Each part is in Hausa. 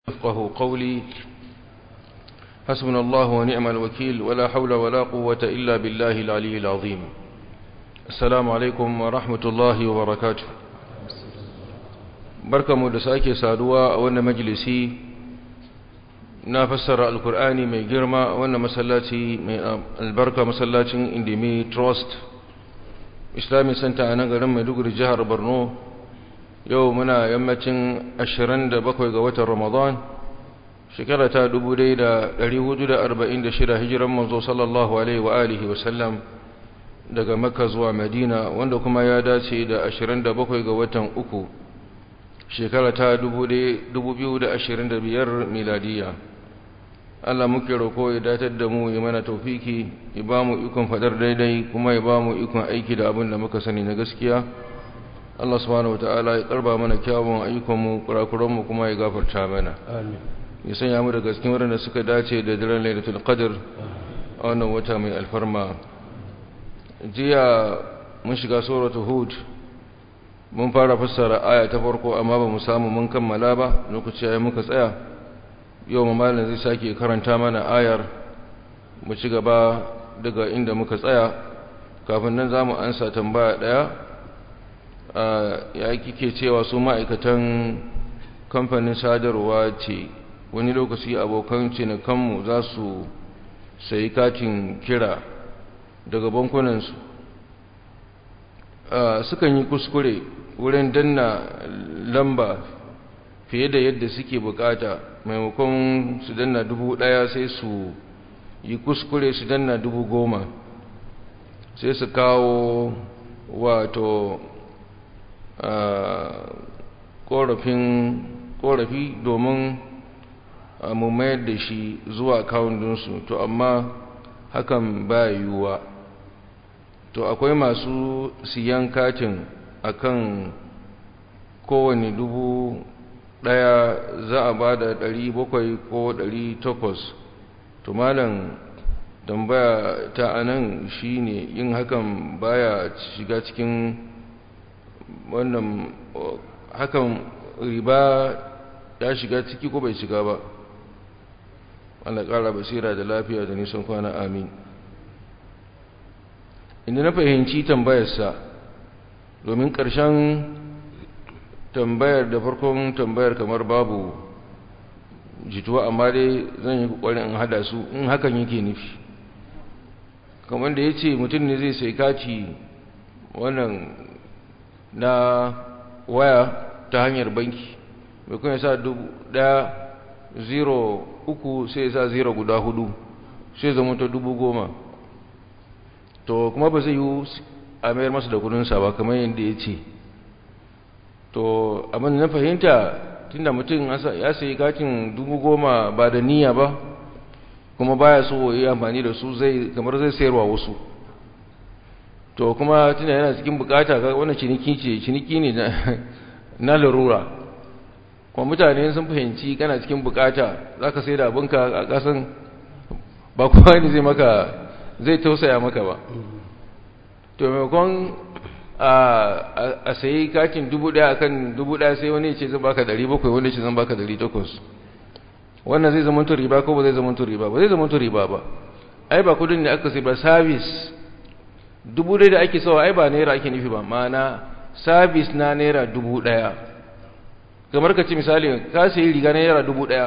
يفقه قولي حسبنا الله ونعم الوكيل ولا حول ولا قوة إلا بالله العلي العظيم السلام عليكم ورحمة الله وبركاته بركة مدساكي سادوا وانا مجلسي نافسر القرآن من جرما وانا مسلاتي من البركة مسلاتي اندمي تروست islamic center a nan garin maiduguri jihar borno yau muna yammacin 27 ga watan ramadan shekara ta 1446 hijiran manzo sallallahu alaihi wa alihi wasallam daga makka zuwa madina wanda kuma ya dace da 27 ga watan uku shekara ta 2025 miladiya Allah muke roko ya datar da mu ya mana taufiki ya ba mu ikon fadar daidai kuma ya ba mu ikon aiki da abin da muka sani na gaskiya Allah subhanahu wataala ya karba mana kyawun ayyukanmu kurakuranmu kuma ya gafarta mana amin ya sanya mu daga cikin waɗanda suka dace da daren lailatul qadr a wannan wata mai alfarma jiya mun shiga suratul hud mun fara fassara aya ta farko amma ba mu samu mun kammala ba lokaci ya muka tsaya yau mamalin zai sake karanta mana ayar mu ci gaba daga inda muka tsaya kafin nan za mu ansa tambaya ɗaya ya kike cewa su ma'aikatan kamfanin sadarwa ce wani lokaci abokan cinikanmu za su sayi katin kira daga bankunansu sukan yi kuskure wurin danna lamba fiye da yadda suke bukata maimakon su danna dubu daya sai su yi kuskure su danna dubu goma sai su kawo wato korafin korafi domin mu mayar da shi zuwa kawundinsu to amma hakan ba yiwuwa to akwai masu siyan katin akan kowane dubu daya za a ba da ɗari bakwai ko ɗari takwas to malam tambaya ta anan shine yin hakan baya shiga cikin wannan hakan riba ya shiga ciki ko bai shiga ba Allah ƙara basira da lafiya da nisan kwana amin inda na fahimci tambayarsa domin ƙarshen tambayar da farkon tambayar kamar babu jituwa amma dai zan yi ƙoƙarin in hada su in hakan yake nufi kamar da ya ce mutum ne zai sai kati wannan na waya ta hanyar banki mai kuma sa dubu ɗaya zero uku sai sa zero guda hudu sai zama ta dubu goma to kuma ba zai yi a mayar masa da kudinsa ba kamar yadda ya ce to abin na fahimta tunda mutum ya sayi katin dubu goma ba da niyya ba kuma baya so yi amfani da su zai kamar zai sayarwa wasu to kuma tunda yana cikin bukata wannan ciniki ce ciniki ne na larura kuma mutane sun fahimci kana cikin bukata za ka sai da abinka a kasan ba kowa ne zai maka zai tausaya maka ba to maimakon a sayi kakin dubu daya akan dubu daya sai wani ce zan baka dari bakwai wani ce zan baka dari takwas wannan zai zama riba ko ba zai zama riba ba zai zama riba ba ai ba kudin da aka sai ba sabis dubu daya da ake sawa ai ba naira ake nufi ba ma'ana sabis na naira dubu daya kamar ka ci misali ka sayi riga naira dubu daya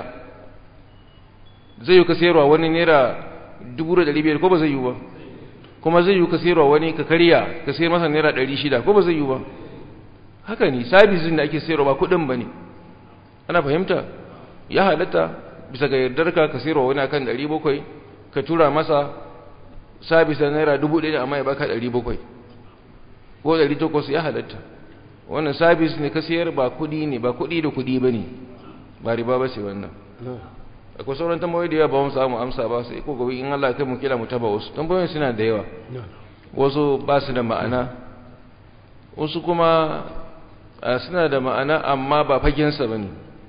zai yi ka sayarwa wani naira dubu da dari biyar ko ba zai yi ba kuma zai yi ka sayarwa wani ka karya ka sayar masa naira ɗari shida ko ba zai yi ba haka ne sabisin da ake sayarwa ba kuɗin ba ne ana fahimta ya halatta bisa ga yardarka ka sayarwa wani akan ɗari bakwai ka tura masa sabis da naira dubu ɗaya amma ya baka ɗari bakwai ko ɗari takwas ya halatta wannan sabis ne ka sayar ba kuɗi ne ba kuɗi da kuɗi ba ne ba riba ba ce wannan akwai sauran tambayoyi da yawa ba mu samu amsa ba sai ko gobe in Allah ya kai mu kila mu taba wasu tambayoyin suna da yawa wasu ba su da ma'ana wasu kuma suna da ma'ana amma ba fagensa ba ne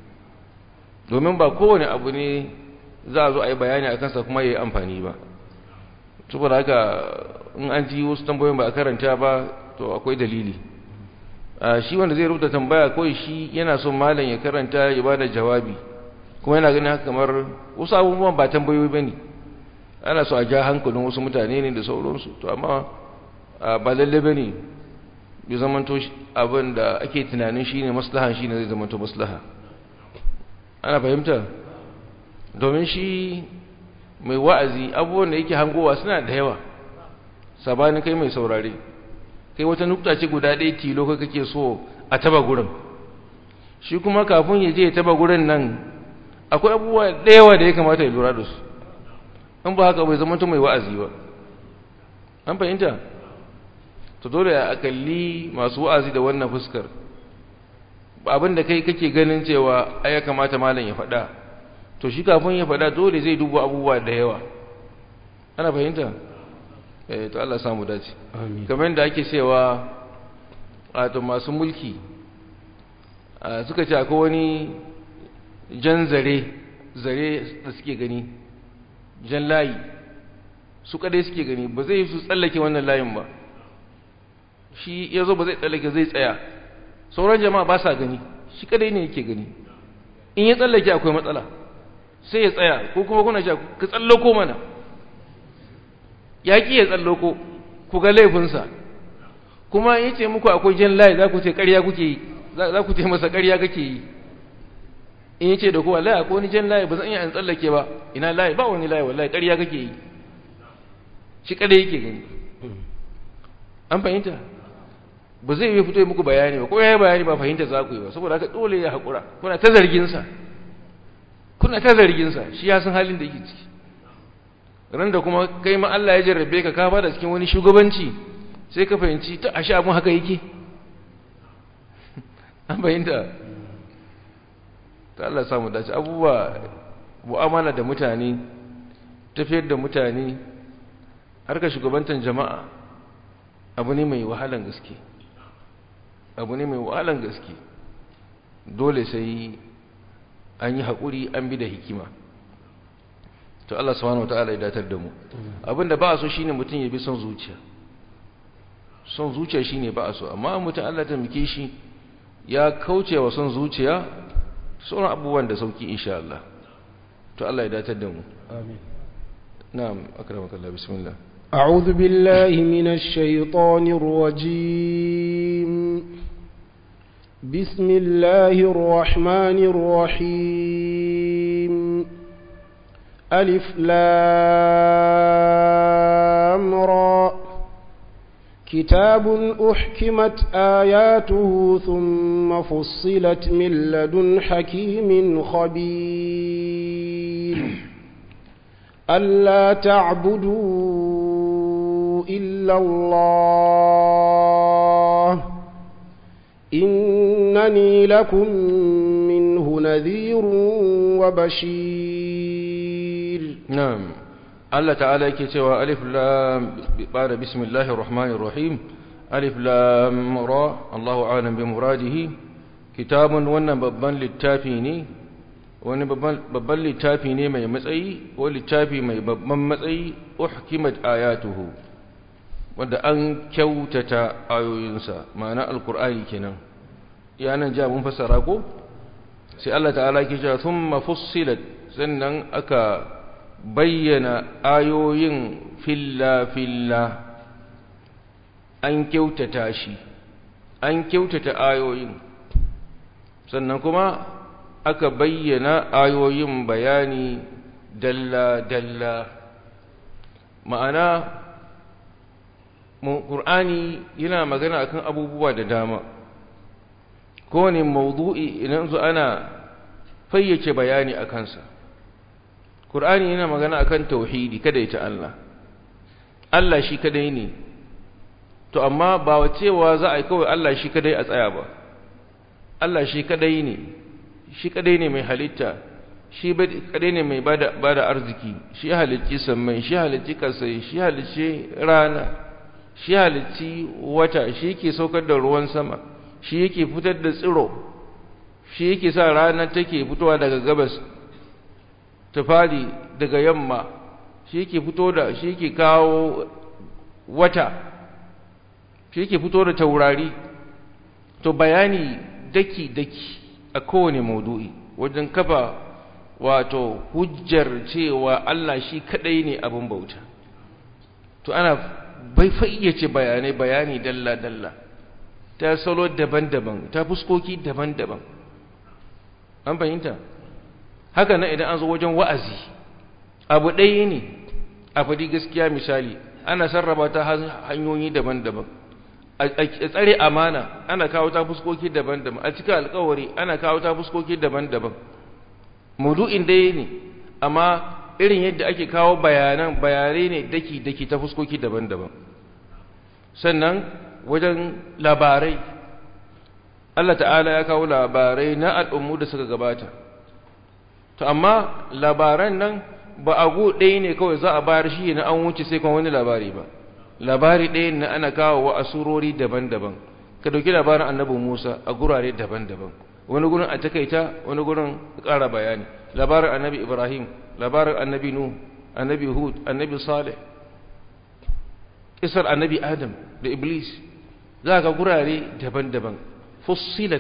domin ba kowane abu ne za a zo a yi bayani a kansa kuma ya yi amfani ba saboda haka in an ji wasu tambayoyin ba a karanta ba to akwai dalili shi wanda zai rubuta tambaya kawai shi yana son malam ya karanta ya ba da jawabi kuma yana ganin haka kamar wasu abubuwan ba tambayoyi ba ne ana so a ja hankalin wasu mutane ne da sauransu to amma ba lalle ba ne bai zamanto abin da ake tunanin shi ne maslaha shi ne zai zamanto maslaha ana fahimta domin shi mai wa'azi abubuwan da yake hangowa suna da yawa sabanin kai mai saurare kai wata nukta ce guda ɗaya tilo ka kake so a taba gurin shi kuma kafin ya je ya taba gurin nan akwai abubuwa da yawa da ya kamata ya lura da su in ba haka bai zama mai wa'azi ba an fahimta to dole a kalli masu wa'azi da wannan fuskar abin da kai kake ganin cewa ai ya kamata malam ya faɗa to shi kafin ya faɗa dole zai duba abubuwa da yawa ana fahimta eh to Allah samu dace kamar da ake cewa wato masu mulki suka ce akwai wani jan zare zare da suke gani jan layi su kadai suke gani ba zai su tsallake wannan layin ba shi ya zo ba zai tsallake zai tsaya sauran jama'a ba sa gani shi kadai ne yake gani in ya tsallake akwai matsala sai ya tsaya ko kuma kuna sha ka tsallako mana ya ƙi ya tsallako ku ga laifinsa kuma ya ce muku akwai jan layi za ku ce ƙarya kuke yi za ku ce masa ƙarya kake yi in ya ce da kowa layi akwai wani jan layi ba zan iya an tsallake ba ina layi ba wani layi wallahi ƙarya kake yi shi ƙarya yake gani an fahimta ba zai yi fito yi muku bayani ba ko ya yi bayani ba fahimta za ku yi ba saboda haka dole ya haƙura kuna ta zarginsa kuna ta zarginsa shi ya san halin da yake ciki ran da kuma kai ma Allah ya jarrabe ka ka bada cikin wani shugabanci sai ka fahimci ta ashe abun haka yake an fahimta ta Allah samu dace abubuwa mu'amala da mutane tafiyar da mutane harkar shugabantar jama'a abu ne mai wahalan gaske abu ne mai wahalan gaske dole sai an yi haƙuri an bi da hikima to Allah subhanahu wataala ya datar da mu abinda ba a so shine mutum ya bi son zuciya son zuciya shine ba a so amma mutum Allah ta mike shi ya kauce wa son zuciya sauran abubuwan da sauki insha Allah to Allah ya datar da mu amin na'am akramakallah bismillah أعوذ بالله من الشيطان الرجيم بسم الله الرحمن الرحيم ألف لام را كتاب أحكمت آياته ثم فصلت من لدن حكيم خبير ألا تعبدوا إلا الله إنني لكم منه نذير وبشير نعم الله تعالى yake cewa alif lam bada bismillahir rahmanir rahim alif lam ra Allahu a'lam bi muradihi kitabun wannan babban littafi ne wani babban littafi ne mai matsayi ko littafi mai babban matsayi uhkimat ayatuhu wanda an kyautata ayoyinsa ma'ana alkur'ani kenan yanan ja mun fassara ko sai Allah ta'ala ke cewa thumma fussilat sannan aka bayyana ayoyin filla filla an kyautata shi an kyautata ayoyin sannan kuma aka bayyana ayoyin bayani dalla dalla ma'ana Qur'ani yana magana akan abubuwa da dama kowane mawdu'i idan su ana fayyace bayani a kansa Qur'ani yana magana akan tauhidi kada ita Allah Allah shi kadai ne to amma ba wa cewa za a yi kawai Allah shi kadai a tsaya ba Allah shi kadai ne shi kadai ne mai halitta shi kadai ne mai bada bada arziki shi halicci sammai shi halicci kasai shi halicci rana shi halicci wata shi yake saukar da ruwan sama shi yake fitar da tsiro shi yake sa rana take fitowa daga gabas ta fadi daga yamma shi yake fito da shi yake kawo wata shi yake fito da taurari to bayani daki daki a kowane maudu'i wajen kafa wato hujjar cewa Allah shi kadai ne abin bauta to ana bai fayyace bayanai bayani dalla dalla ta salo daban-daban ta fuskoki daban-daban an fahimta haka nan idan an zo wajen wa'azi abu ɗaya ne a faɗi gaskiya misali ana sarrafa ta hanyoyi daban-daban a tsare amana ana kawo ta fuskoki daban-daban a cika alkawari ana kawo ta fuskoki daban-daban maudu'in ɗaya ne amma irin yadda ake kawo bayanan bayanai ne daki-daki ta fuskoki daban-daban sannan wajen labarai Allah ta'ala ya kawo labarai na al'ummu da suka gabata to amma labaran nan ba a gu ɗaya ne kawai za a bayar shi na an wuce sai kuma wani labari ba labari ɗaya na ana kawo wa asurori daban-daban ka dauki labarin annabi Musa a gurare daban-daban wani gurin a takaita wani gurin ƙara bayani labarin annabi Ibrahim labarin annabi Nuh annabi Hud annabi Saleh isar annabi Adam da Iblis za ka gurare daban-daban fussilat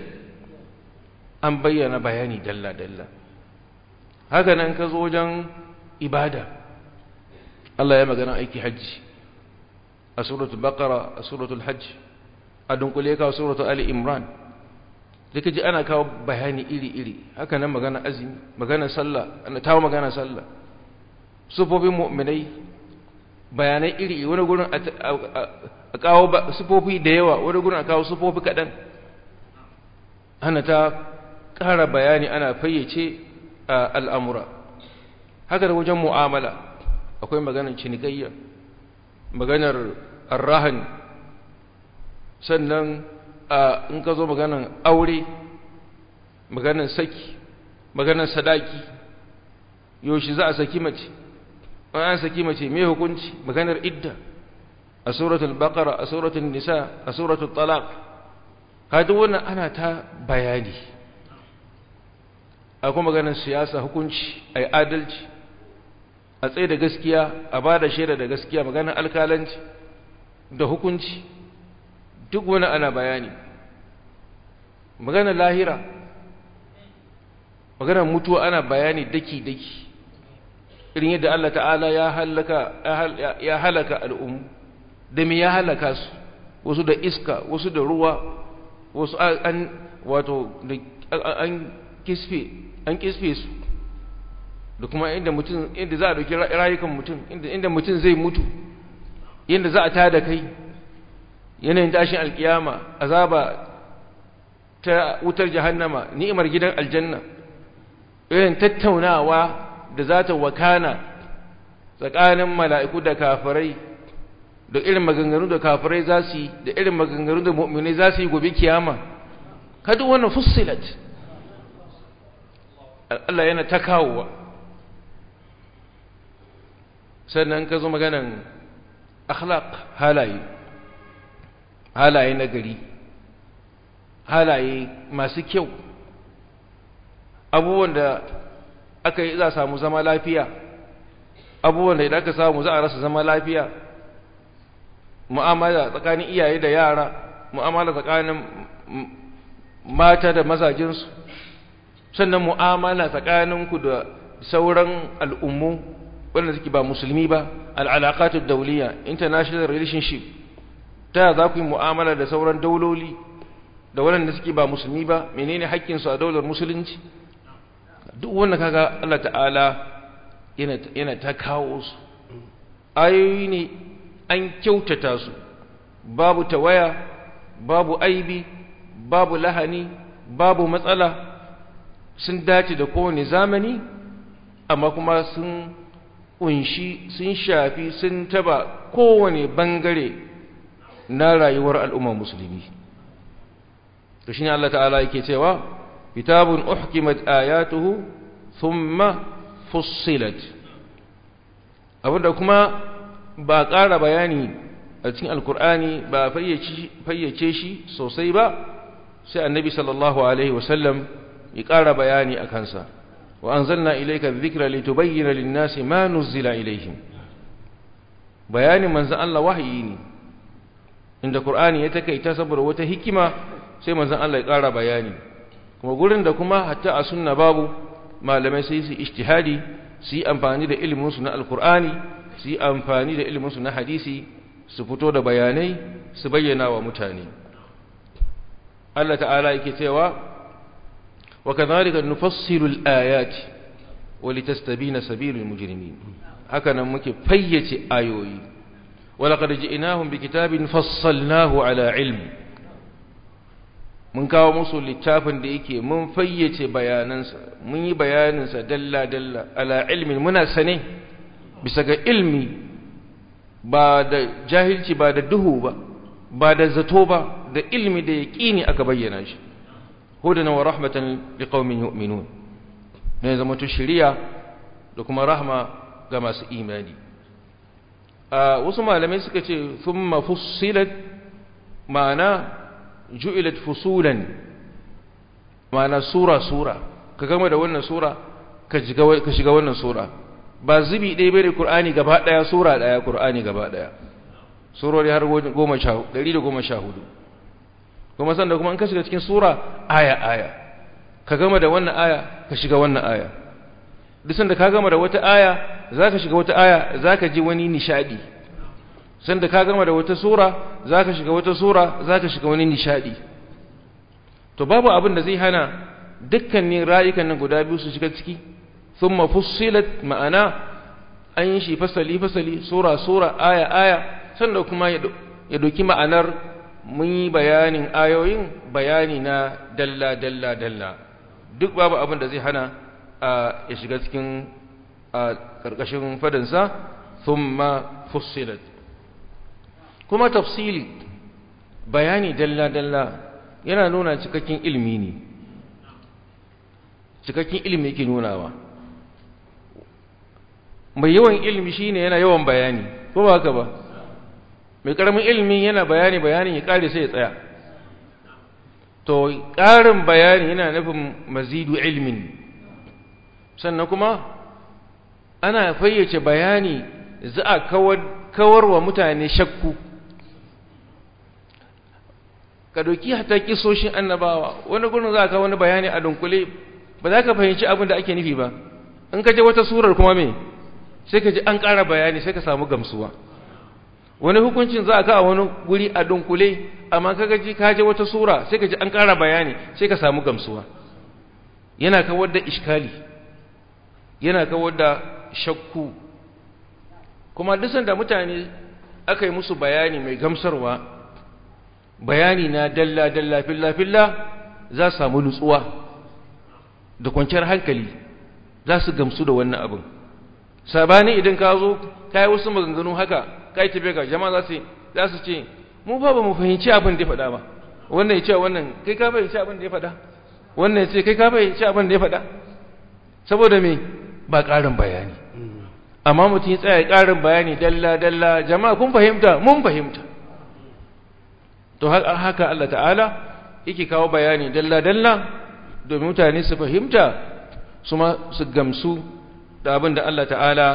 an bayyana bayani dalla-dalla haka nan ka zo wajen ibada Allah ya magana aiki hajji a suratul baqara a suratul hajj a dunkule ka suratul ali imran duka ji ana kawo bayani iri-iri haka nan magana azumi magana sallah ana tawo magana sallah sufofin mu'minai bayanai iri wani gurin a kawo sufofi da yawa wani gurin a kawo sufofi kaɗan ana ta ƙara bayani ana fayyace al'amura haka da wajen mu'amala akwai maganar cinikayya maganar arrahan sannan in ka zo maganar aure maganar saki maganar sadaki yaushe za a saki mace an saki mace mai hukunci maganar idda a suratul baqara a suratul nisa a suratul talaq kaji wannan ana ta bayani akwai maganar siyasa hukunci ai adalci a tsaye da gaskiya a ba da shaida da gaskiya maganar alkalanci da hukunci duk wani ana bayani maganar lahira maganar mutuwa ana bayani daki-daki irin yadda Allah ta'ala ya halaka ya halaka al'ummu da me ya halaka su wasu da iska wasu da ruwa wasu an wato an kisfe an kisfe su da kuma inda mutum inda za a dauki rayukan mutum inda inda mutum zai mutu yanda za a tada kai yanayin tashin alkiyama azaba ta wutar jahannama ni'imar gidan aljanna irin tattaunawa da za ta wakana tsakanin mala'iku da kafirai da irin maganganu da kafirai za su yi da irin maganganu da mu'minai za su yi gobe kiyama kadu wannan fussilat Allah yana ta kawowa sannan ka zo maganan akhlaq halaye halaye na gari halaye masu kyau abubuwan da aka yi za a samu zama lafiya abubuwan da idan aka samu za a rasa zama lafiya mu'amala tsakanin iyaye da yara mu'amala tsakanin mata da mazajinsu sannan mu'amala tsakaninku da sauran al'ummu wanda suke ba musulmi ba al'alaƙatu dauliya international relationship ta za ku yi mu'amala da sauran dauloli da waɗanda suke ba musulmi ba menene haƙƙinsu a daular musulunci duk wanda kaga Allah ta'ala yana ta kawo su ayoyi ne an kyautata su babu tawaya babu aibi babu lahani babu matsala sun dace da kowane zamani amma kuma sun kunshi sun shafi sun taba kowane bangare na rayuwar al'ummar musulmi to shine Allah ta'ala yake cewa kitabun uhkimat ayatuhu thumma fussilat abinda kuma ba ƙara bayani a cikin alkur'ani ba fayyace shi sosai ba sai annabi sallallahu alaihi wasallam ya ƙara bayani a kansa wa anzalna ilayka dhikra litubayyana lin-nasi ma nuzila ilayhim bayanin manzon Allah wahayi ne inda qur'ani ya takaita saboda wata hikima sai manzon Allah ya ƙara bayani kuma gurin da kuma hatta a sunna babu malamai sai su ijtihadi su yi amfani da iliminsu na alkur'ani su yi amfani da iliminsu na hadisi su fito da bayanai su bayyana wa mutane Allah ta'ala yake cewa wa kadhalika nufassilu al-ayati wa litastabina sabilul mujrimin haka nan muke fayyace ayoyi wa laqad ji'nahum bikitabin fassalnahu ala ilm mun kawo musu littafin da yake mun fayyace bayanansa mun yi bayaninsa dalla dalla ala ilmin muna sane bisa ga ilmi ba da jahilci ba da duhu ba ba da zato ba da ilmi da yaqini aka bayyana shi hudan wa rahmatan liqaumin yu'minun ne zama to shiriya da kuma rahma ga masu imani a wasu malamai suka ce thumma fussilat ma'ana ju'ilat fusulan ma'ana sura sura ka gama da wannan sura ka shiga wannan sura ba zubi ɗaya bai Qur'ani gaba ɗaya sura ɗaya Qur'ani gaba ɗaya surori har goma sha ɗari da goma sha hudu kuma sanda kuma in ka shiga cikin sura aya aya ka gama da wannan aya ka shiga wannan aya duk sanda ka gama da wata aya za ka shiga wata aya za ka ji wani nishadi sanda ka gama da wata sura za ka shiga wata sura za ka shiga wani nishadi to babu abin da zai hana dukkanin rayukan nan guda biyu su shiga ciki ثم فصلت ma'ana an yi shi fasali fasali sura sura aya aya sannan kuma ya doki ma'anar mun yi bayanin ayoyin bayani na dalla dalla dalla duk babu abin da zai hana ya shiga cikin karkashin fadansa thumma fussilat kuma tafsili bayani dalla dalla yana nuna cikakken ilimi ne cikakken ilimi yake nunawa mai yawan ilimi shine yana yawan bayani ko ba haka ba mai karamin ilimi yana bayani bayanin ya kare sai ya tsaya to ƙarin bayani yana nufin mazidu ilmin sannan kuma ana fayyace bayani za a kawar wa mutane shakku ka doki hata kisoshin annabawa wani gurin za ka wani bayani a dunkule ba za ka fahimci abin da ake nufi ba in ka je wata surar kuma me sai ka ji an ƙara bayani sai ka samu gamsuwa wani hukuncin za a ka a wani guri a dunkule amma ka gaji ka je wata sura sai ka ji an ƙara bayani sai ka samu gamsuwa yana kawar da iskali yana kawar da shakku kuma duk da mutane aka yi musu bayani mai gamsarwa bayani na dalla dalla filla filla za su samu nutsuwa da kwanciyar hankali za su gamsu da wannan abin sabani idan ka zo ka yi wasu maganganu haka ka yi tafiya ga jama'a za su za su ce mu ba ba mu fahimci abin da ya faɗa ba wannan ya ce wannan kai ka fahimci abin da ya faɗa wannan ya ce kai ka fahimci abin da ya faɗa saboda me ba ƙarin bayani amma mutum ya tsaya ƙarin bayani dalla dalla jama'a kun fahimta mun fahimta to haka Allah ta'ala yake kawo bayani dalla dalla domin mutane su fahimta su ma su gamsu da abin da Allah ta'ala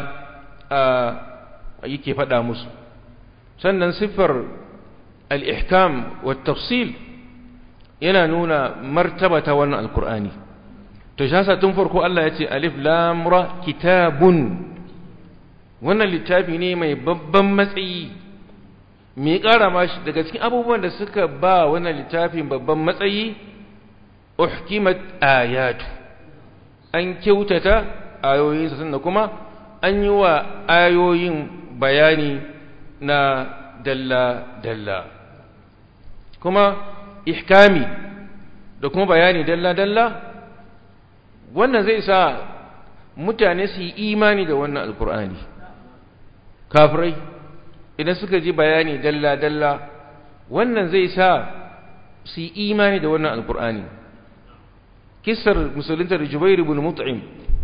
yake faɗa musu sannan siffar al'ihkam wa tafsil yana nuna martaba ta wannan alkur'ani to shasa tun farko Allah ya ce alif lamura kitabun wannan littafi ne mai babban matsayi mai ƙara mashi daga cikin abubuwan da suka ba wannan littafin babban matsayi uhkimat ayatu an kyautata ayoyinsa sannan kuma an yi wa ayoyin bayani na dalla-dalla kuma ihkami da kuma bayani dalla-dalla wannan zai sa mutane su yi imani da wannan alkur'ani kafirai idan suka ji bayani dalla-dalla wannan zai sa su yi imani da wannan alkur'ani kisar musulunta da jubairu bin mut'im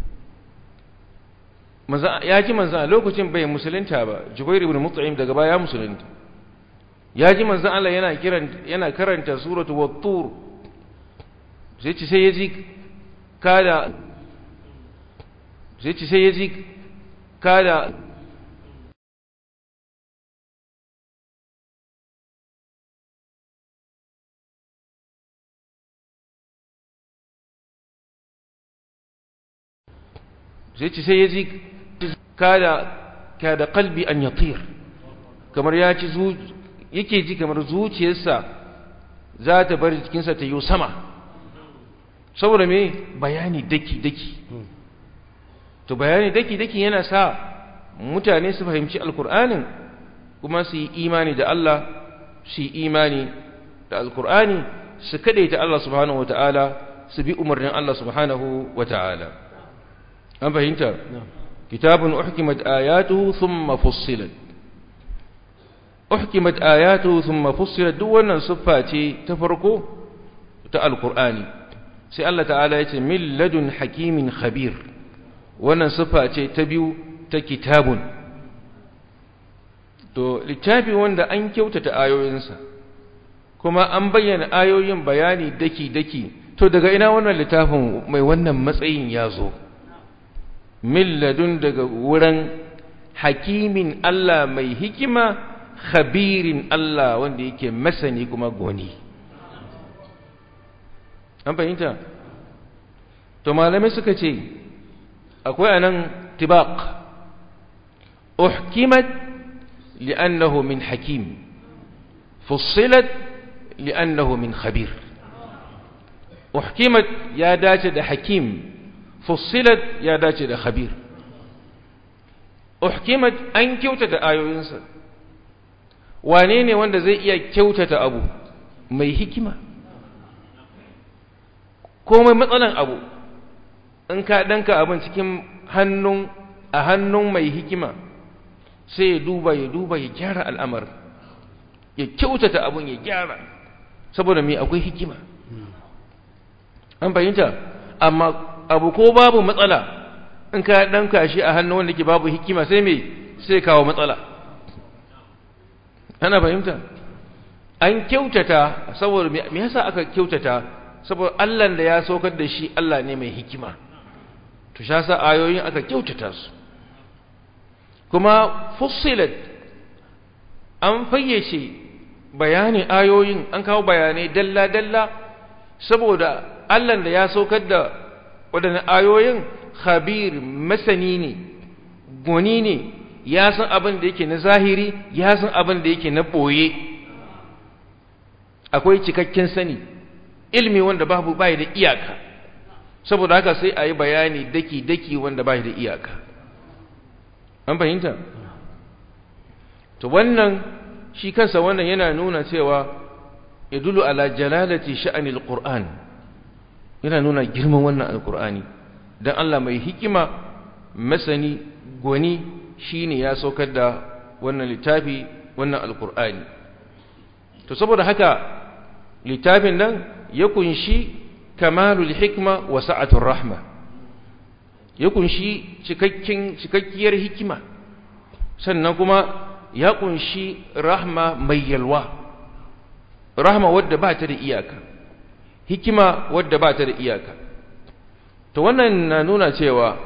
ya ji manzan a lokacin bai musulunta ba jubair ibn mut'im daga baya musulunta ya ji manzan Allah yana kiran yana karanta suratu wat-tur sai ci sai ya ji kada sai ci sai ya ji kada sai ce sai ya ji kada kada qalbi an yatir kamar ya ci yake ji kamar zuciyarsa za ta bar jikinsa ta yi sama saboda me bayani daki-daki to bayani daki-daki yana sa mutane su fahimci alkur'anin kuma su yi imani da Allah su yi imani da alkur'ani su ta Allah subhanahu wata'ala su bi umarnin Allah subhanahu wata'ala an fahimta kitabun uhkimat ayatuhu thumma fussilat uhkimat ayatuhu thumma fussilat duk wannan siffa ce ta farko ta alkur'ani sai Allah ta'ala ya ce min ladun hakimin khabir wannan siffa ce ta biyu ta kitabun to littafi wanda an kyautata ayoyinsa kuma an bayyana ayoyin bayani daki-daki to daga ina wannan littafin mai wannan matsayin ya zo min ladun daga wurin hakimin Allah mai hikima khabirin Allah wanda yake masani kuma goni an fahimta to malamai suka ce akwai anan tibaq uhkimat li'annahu min hakim fussilat li'annahu min khabir uhkimat ya dace da hakim fussilat ya dace da khabir uhkimat an kyautata ayoyinsa wane ne wanda zai iya kyautata abu mai hikima komai matsalan abu in ka danka abin cikin hannun a hannun mai hikima sai ya duba ya duba ya gyara al'amar ya kyautata abin ya gyara saboda mai akwai hikima an fahimta amma abu ko babu matsala in ka danka shi a hannun wanda ke babu hikima sai mai sai kawo matsala ana fahimta an kyautata saboda me yasa aka kyautata saboda Allah da ya saukar da shi Allah ne mai hikima to sha sa ayoyin aka kyautata su kuma fussilat an fayyace bayanin ayoyin an kawo bayanai dalla-dalla saboda Allah da ya saukar da waɗannan ayoyin khabir masani ne goni ne ya san abin da yake na zahiri ya san abin da yake na ɓoye akwai cikakken sani ilmi wanda babu bai da iyaka saboda haka sai a yi bayani daki-daki wanda bai da iyaka an fahimta to wannan shi kansa wannan yana nuna cewa idulu ala jalalati sha'anil qur'an yana nuna girman wannan alqur'ani dan Allah mai hikima masani goni shine ya saukar da wannan littafi wannan alqur'ani to saboda haka littafin nan ya kunshi kamalul hikma wa sa'atul rahma ya kunshi cikakken cikakkiyar hikima sannan kuma ya kunshi rahma mai yalwa rahma wadda ba ta da iyaka hikima wadda ba ta da iyaka to wannan na nuna cewa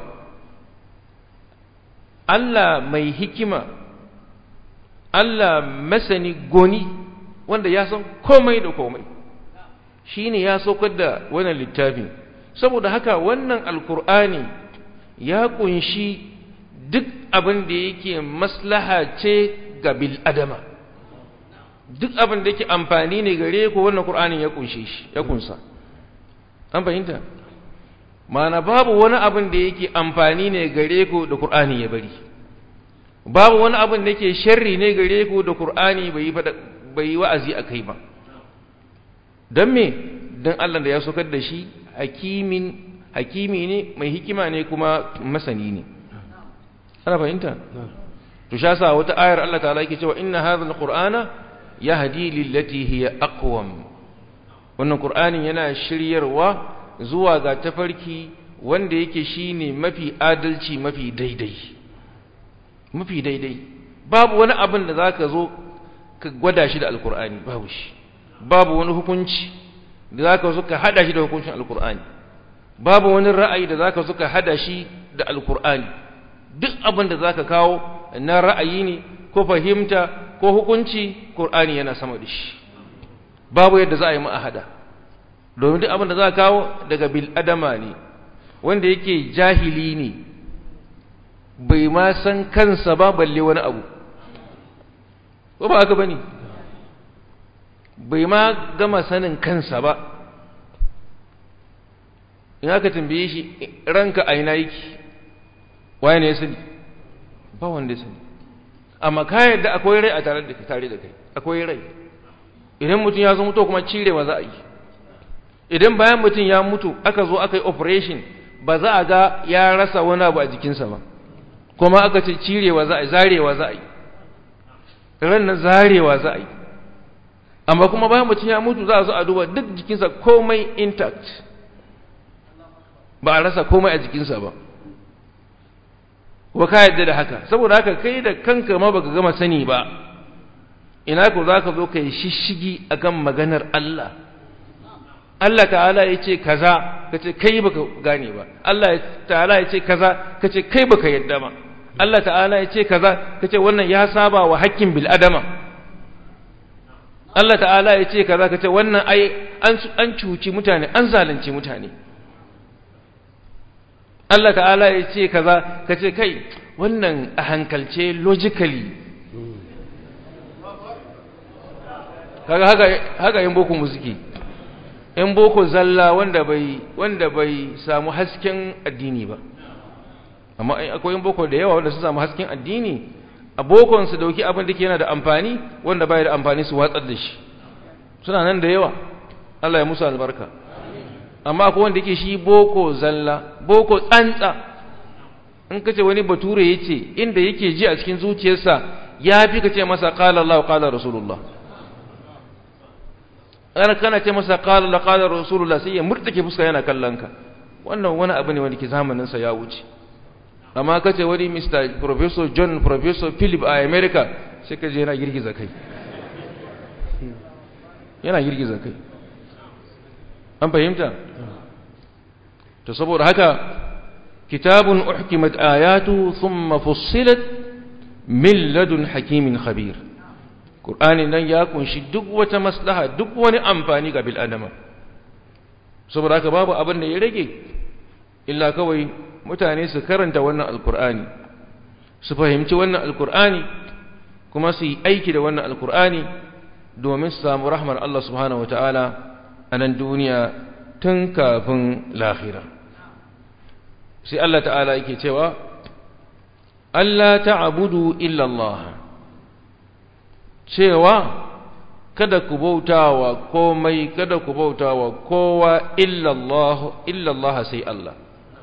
Allah mai hikima Allah masani goni wanda ya san komai da komai shi ne ya saukar da wannan littafin saboda haka wannan alkur'ani ya kunshi duk abin da yake maslaha ce ga bil'adama duk abin da yake amfani ne gare ku wannan qur'anin ya kunshe shi ya kunsa an fahimta mana babu wani abin da yake amfani ne gare ku da qur'ani ya bari babu wani abin da yake sharri ne gare ku da qur'ani bai yi bai yi wa'azi akai ba dan me dan Allah da ya sokar da shi hakimin hakimi ne mai hikima ne kuma masani ne ana fahimta to sha sa wata ayar Allah ta'ala yake cewa inna hadha alqur'ana yahdi lillati hiya aqwam wannan qur'anin yana shiryarwa zuwa ga tafarki wanda yake shine mafi adalci mafi daidai mafi daidai babu wani abin da zaka zo ka gwada shi da alqur'ani babu shi babu wani hukunci da zaka zo ka hada shi da hukuncin alqur'ani babu wani ra'ayi da zaka zo ka hada shi da alqur'ani duk abin da zaka kawo na ra'ayi ne ko fahimta ko hukunci Qur'ani yana sama da shi babu yadda za a yi ma'ahada domin duk abin da za a kawo daga bil adama ne wanda yake jahili ne bai ma san kansa ba balle wani abu ko ba haka bane bai ma gama sanin kansa ba in aka tambaye shi ranka aina yake waye ne ya sani ba wanda ya sani amma ka yadda akwai rai a tare da tare da kai akwai rai idan mutum ya zo mutu kuma cirewa za a yi idan bayan mutum ya mutu aka zo aka yi operation ba za a ga ya rasa wani abu a jikinsa ba kuma aka ce cirewa za a yi zarewa za a yi ran na zarewa za a yi amma kuma bayan mutum ya mutu za a zo a duba duk jikinsa komai intact ba a rasa komai a jikinsa ba wa ka yadda da haka saboda haka kai da kanka ma baka gama sani ba ina ko za ka zo ka yi shishigi akan maganar Allah Allah ta'ala ya ce kaza ka ce kai baka gane ba Allah ta'ala ya ce kaza ka ce kai baka yadda ba Allah ta'ala ya ce kaza ka ce wannan ya saba wa hakkin bil adama Allah ta'ala ya ce kaza ka ce wannan ai an cuci mutane an zalunci mutane Allah ta'ala ya ce kaza ka ce kai wannan a hankalce logically kaga haka haka yin boko musiki in boko zalla wanda bai wanda bai samu hasken addini ba amma akwai yin boko da yawa wanda su samu hasken addini a bokon su dauki abin da ke yana da amfani wanda bai da amfani su watsar da shi suna nan da yawa Allah ya musu albarka amma akwai wanda yake shi boko zalla boko tsantsa in kace wani bature yace inda yake ji a cikin zuciyarsa ya fi kace masa qala Allah qala rasulullah ana kana ce masa qala Allah qala rasulullah sai ya murtake fuska yana kallon ka wannan wani abu ne wanda ke zamanin sa ya wuce amma kace wani Mr Professor John Professor Philip a America sai ka je yana girgiza kai yana girgiza kai an fahimta to saboda haka kitabun uhkimat ayatu thumma fussilat min ladun hakimin khabir qur'ani nan ya kunshi duk wata maslaha duk wani amfani ga bil adama saboda haka babu abin da ya rage illa kawai mutane su karanta wannan alqur'ani su fahimci wannan alqur'ani kuma su yi aiki da wannan alqur'ani domin su samu rahmar Allah subhanahu wataala a nan duniya tun kafin lahira sai Allah ta'ala yake cewa Allah ta'budu illa Allah cewa kada ku bautawa komai kada ku bautawa kowa illa Allah illa Allah sai Allah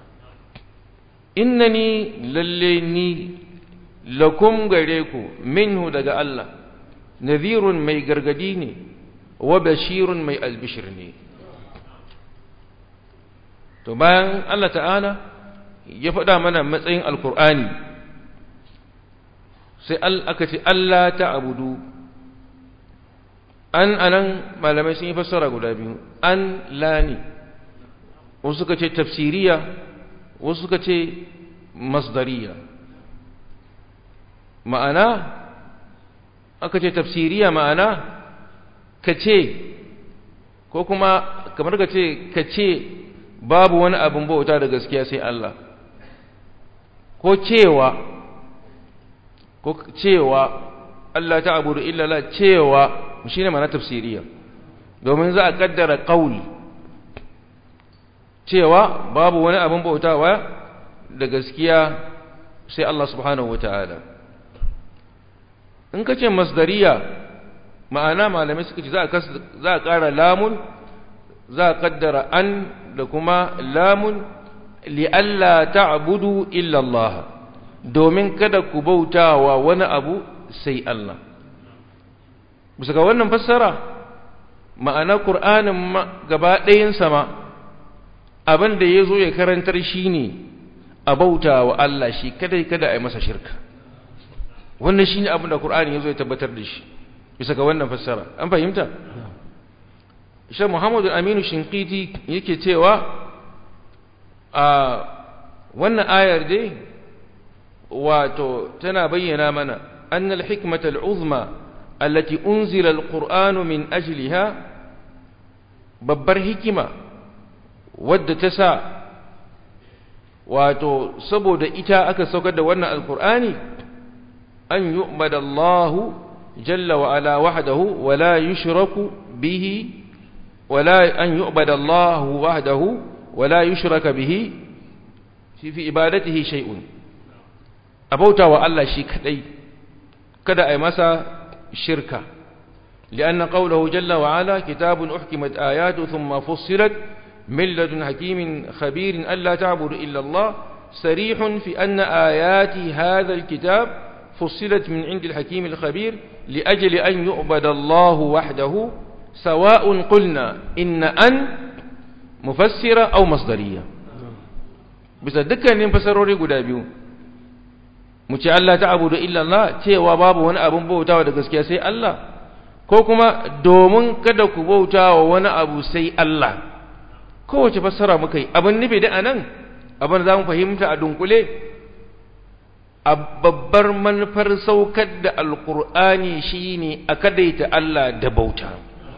innani lalle ni lakum gare ku minhu daga Allah nadhirun mai gargadi ne wa bashirun mai albishir ne to bayan Allah ta'ala ya faɗa mana matsayin alkur'ani sai aka ce Allah ta'abudu an anan malamai sun yi fassara guda biyu an lani wasu suka ce tafsiriya wasu suka ce masdariya ma'ana aka ce tafsiriya ma'ana ka ce ko kuma kamar ka ce ka ce babu wani abin bauta da gaskiya sai Allah ko cewa ko cewa Allah ta abudu illala cewa shi ne mana tafsiriya domin za a kaddara ƙauli cewa babu wani abin bautawa da gaskiya sai Allah subhanahu wa ta'ala in ka ce masdariya ma'ana malamai suka ce za a ƙara lamun za a ƙaddara an da kuma lamun li'alla ta'budu illa Allah domin kada ku bautawa wani abu sai Allah bisa ga wannan fassara ma'ana Qur'anin gaba ɗayan sama abin da ya zo ya karantar shi ne a bautawa Allah shi kada kada a yi masa shirka wannan shi ne abin da Qur'ani ya zo ya tabbatar da shi bisa ga wannan fassara an fahimta Shan Muhammadu Aminu Shinkiti yake cewa a wannan ayar dai wato tana bayyana mana annal hikmatal uzma allati unzila alqur'anu min ajliha babbar hikima wadda ta sa wato saboda ita aka saukar da wannan alkur'ani an yu'badallahu jalla wa ala wahdahu wa la yushraku bihi wa la an yu'badallahu wahdahu wa la yushraka bihi fi fi ibadatihi shay'un abauta wa Allah shi kadai kada ai masa shirka لأن قوله جل وعلا كتاب أحكمت آياته ثم فصلت من لدن حكيم خبير ألا تعبد إلا الله سريح في أن آيات هذا الكتاب فصلت من عند الحكيم الخبير لأجل أن يعبد الله وحده سواء قلنا إن أن مفسرة أو مصدرية bisa dukkanin fasarori guda biyu mu ce Allah ta abudu illa Allah cewa babu wani abin bautawa da gaskiya sai Allah ko kuma domin kada ku bautawa wani abu sai Allah kowace fassara muka yi abin nufi da anan abin za mu fahimta a dunkule a babbar manufar saukar da alkur'ani shine a kadaita Allah da bauta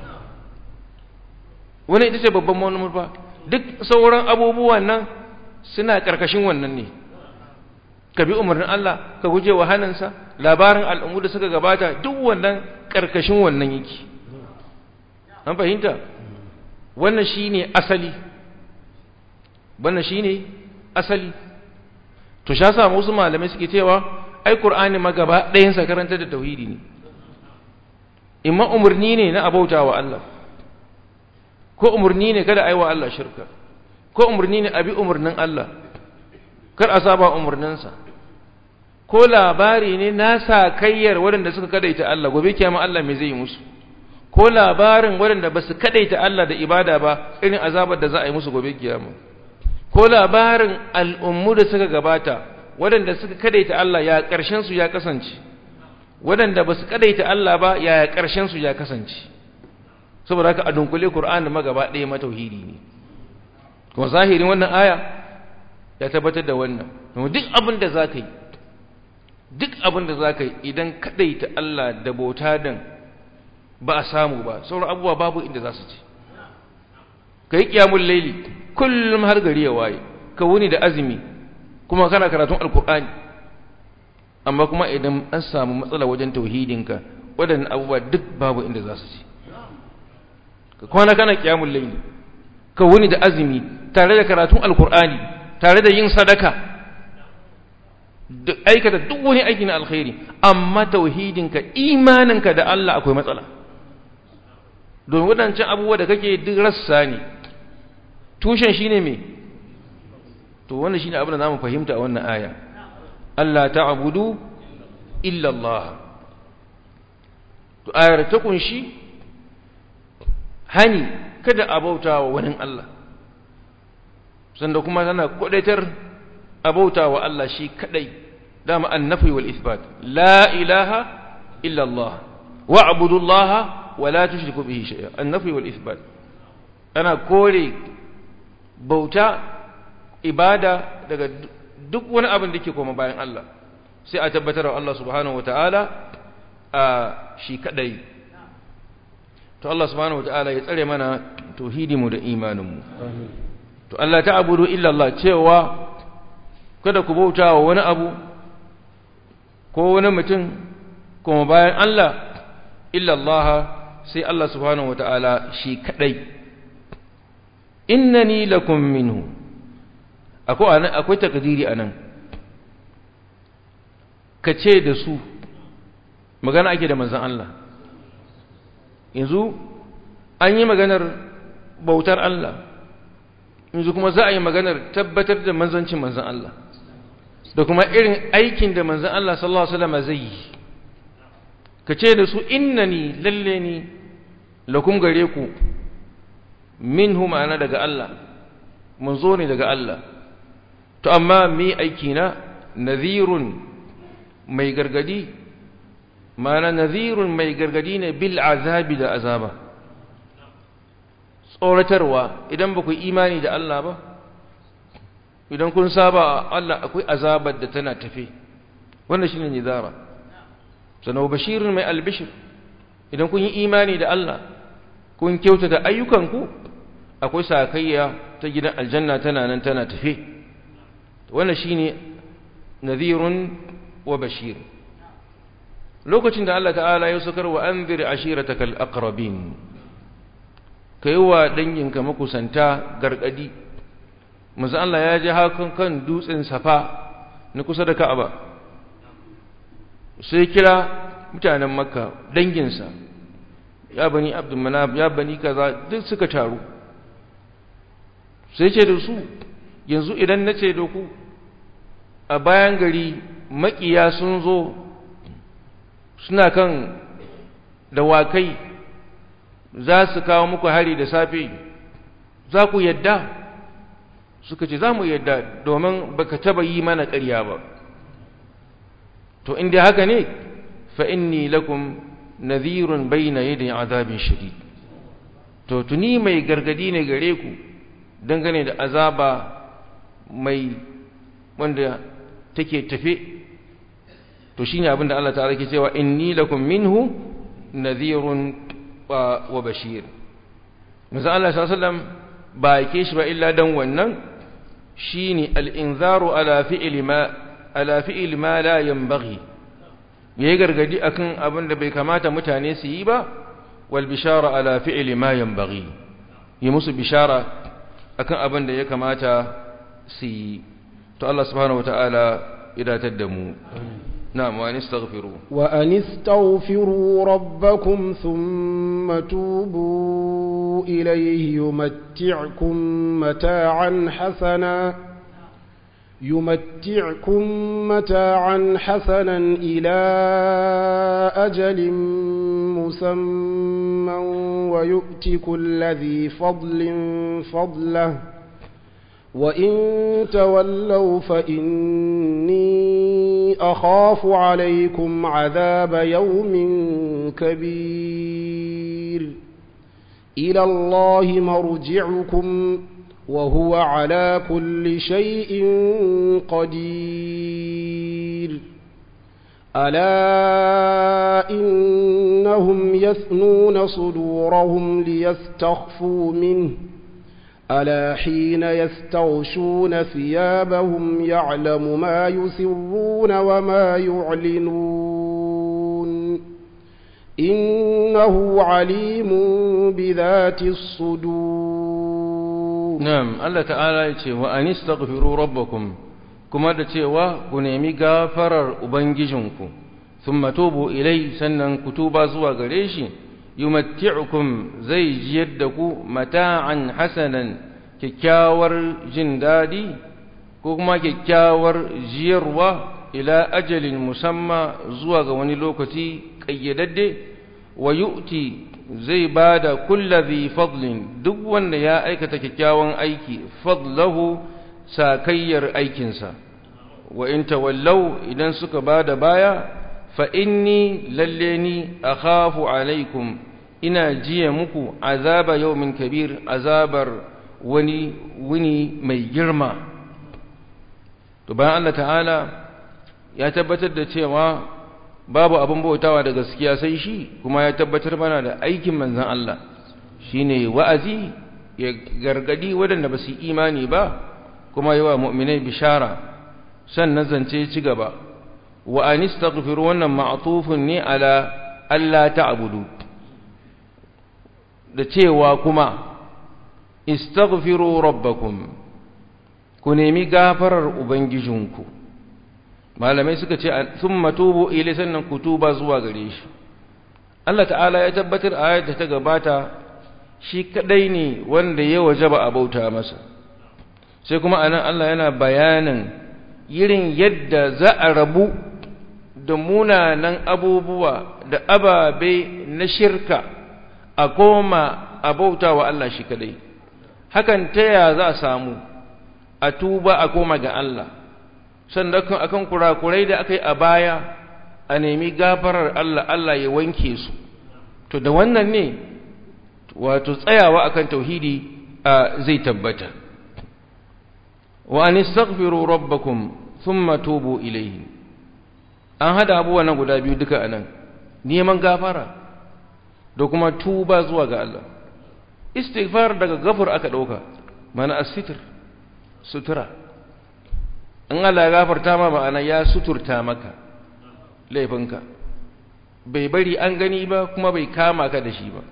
wani ita ce babban manufa duk sauran abubuwan nan suna ƙarƙashin wannan ne ka bi umarnin Allah ka guje wa hannunsa labarin al'ummu da suka gabata duk wannan ƙarƙashin wannan yake an fahimta wannan shine asali wannan shine asali to sha sa wasu malamai suke cewa ai qur'ani ma gaba ɗayan sa karanta da tauhidi ne imma umurni ne na abauta wa Allah ko umurni ne kada ai wa Allah shirka ko umurni ne abi umurnin Allah kar a saba umurninsa ko labari ne na sa kayyar waɗanda suka kadaita Allah gobe kiyama Allah me zai yi musu ko labarin waɗanda ba su kadaita Allah da ibada ba irin azabar da za a yi musu gobe kiyama ko labarin al'ummu da suka gabata waɗanda suka kadaita Allah ya ƙarshen su ya kasance waɗanda ba su kadaita Allah ba ya ƙarshen su ya kasance saboda haka a dunkule Qur'ani ma gaba ɗaya matauhidi ne kuma zahirin wannan aya ya tabbatar da wannan duk abin da za ka yi duk abin da za ka yi idan kadaita Allah da bauta dan ba a samu ba sauran abubuwa babu inda za su ci ka yi ƙyamun laili kullum har gari ya waye ka wuni da azumi kuma kana karatun alkur'ani amma kuma idan an samu matsala wajen tauhidinka waɗannan abubuwa duk babu inda za su ci ka kwana kana ƙyamun laili ka wuni da azumi tare da karatun alkur'ani tare da yin sadaka da aikata duk wani aiki na alkhairi amma tauhidinka imaninka da Allah akwai matsala don waɗancan abubuwa da kake duk rassa ne tushen shine me to wannan shine abin da zamu fahimta a wannan aya Allah ta'budu illa Allah to ayar ta kunshi hani kada a bauta wa wani Allah sanda kuma tana kwadaitar a bauta wa Allah shi kadai dama annafi wal isbat la ilaha illa Allah wa'budu Allah wa la tushriku bihi shay'a annafi wal isbat ana kore bauta ibada daga duk wani abin da ke koma bayan Allah sai a tabbatar wa Allah subhanahu wataala a shi kadai to Allah subhanahu wataala ya tsare mana tauhidinmu da imaninmu to Allah ta'budu illa Allah cewa kada ku bauta wa wani abu ko wani mutum kuma bayan Allah illa Allah sai Allah subhanahu wata'ala shi kadai innani lakum minhu akwai anan akwai takdiri anan kace da su magana ake da manzon Allah yanzu an yi maganar bautar Allah yanzu kuma za a yi maganar tabbatar da manzancin manzon Allah da kuma irin aikin da manzon Allah sallallahu alaihi wasallam zai yi kace da su innani lalle ni lakum gare ku minhu ma'ana daga Allah mun zo ne daga Allah to amma mi aiki na nadhirun mai gargadi ma'ana nadhirun mai gargadi ne bil azabi da azaba tsoratarwa idan ba ku imani da Allah ba idan kun saba Allah akwai azabar da tana tafe wannan shine nizara sanau bashirun mai albishir idan kun yi imani da Allah kun kyautata ayyukanku akwai sakayya ta gidan aljanna tana nan tana tafe wannan shine nadhirun wa bashir lokacin da Allah ta'ala ya sukar wa anzir ashiratakal aqrabin kai wa danginka makusanta gargadi manzo Allah ya ji hakan kan dutsen safa na kusa da Ka'aba sai kira mutanen Makka danginsa ya bani Abdul Manaf ya bani kaza duk suka taru sai ce da su yanzu idan nace da ku a bayan gari makiya sun zo suna kan dawakai za su kawo muku hari da safe za ku yadda suka ce za mu yadda domin baka taba yi mana ƙarya ba to inda haka ne fa inni lakum nadhirun bayna yadi azabin shadid to tuni mai gargadi ne gare ku dangane da azaba mai wanda take tafe to shine abin da Allah ta'ala ke cewa inni lakum minhu nadhirun wa bashir manzo Allah sallallahu alaihi wasallam ba yake shi ba illa dan wannan shine al-inzaru ala fi'li ma ala fi'li ma la yanbaghi yayi gargadi akan abin da bai kamata mutane su yi ba wal bishara ala fi'li ma yanbaghi yi musu bishara akan abin da ya kamata su yi to Allah subhanahu wataala idatar da mu نعم وأن استغفروا وأن استغفروا ربكم ثم توبوا إليه يمتعكم متاعا حسنا يمتعكم متاعا حسنا إلى أجل مسمى ويؤتي كل ذي فضل فضله وإن تولوا فإني أخاف عليكم عذاب يوم كبير إلى الله مرجعكم وهو على كل شيء قدير ألا إنهم يثنون صدورهم ليستخفوا منه ألا حين يستغشون ثيابهم يعلم ما يسرون وما يعلنون إنه عليم بذات الصدور نعم الله تعالى يقول وأن استغفروا ربكم كما تقول كنمي غافر أبنججنكم ثم توبوا إليه سنن كتوبا زوا غريشي yumatti'ukum zai jiyar da ku mata'an hasanan kyakkyawar jin daɗi ko kuma kyakkyawar jiyarwa ila ajalin musamma zuwa ga wani lokaci ƙayyadadde wa yu'ti zai ba da kullazi fadlin duk wanda ya aikata kyakkyawan aiki fadlahu sakayyar aikinsa wa in tawallau idan suka ba da baya fa inni lalle ni akhafu alaikum ina jiya muku azaba yawmin kabir azabar wani wuni mai girma to bayan Allah ta'ala ya tabbatar da cewa babu abin bautawa da gaskiya sai shi kuma ya tabbatar mana da aikin manzon Allah shine wa'azi ya gargadi waɗanda ba su imani ba kuma yawa mu'minai bishara sannan zance ci gaba wa anistaghfiru wannan ma'tufun ne ala alla ta'budu da cewa kuma istaghfiru rabbakum ku nemi gafarar ubangijinku malamai suka ce thumma tubu ilai sannan ku tuba zuwa gare shi Allah ta'ala ya tabbatar a ayat da ta gabata shi kadai ne wanda ya wajaba a bauta masa sai kuma anan Allah yana bayanin irin yadda za a rabu da munanan abubuwa da ababe na shirka a koma a bauta wa Allah shi kadai hakan ta ya za a samu a tuba a koma ga Allah sannan akan kurakurai da aka yi a baya a nemi gafarar Allah Allah ya wanke su to da wannan ne wato tsayawa akan tauhidi zai tabbata wa an istaghfiru rabbakum thumma tubu ilayhi an hada abubuwa na guda biyu duka anan neman gafara da kuma tuba zuwa ga Allah istighfar daga gafur aka dauka mana as-sitr sutura in Allah ya gafarta ma ma'ana ya suturta maka laifinka bai bari an gani ba kuma bai kama ka da shi ba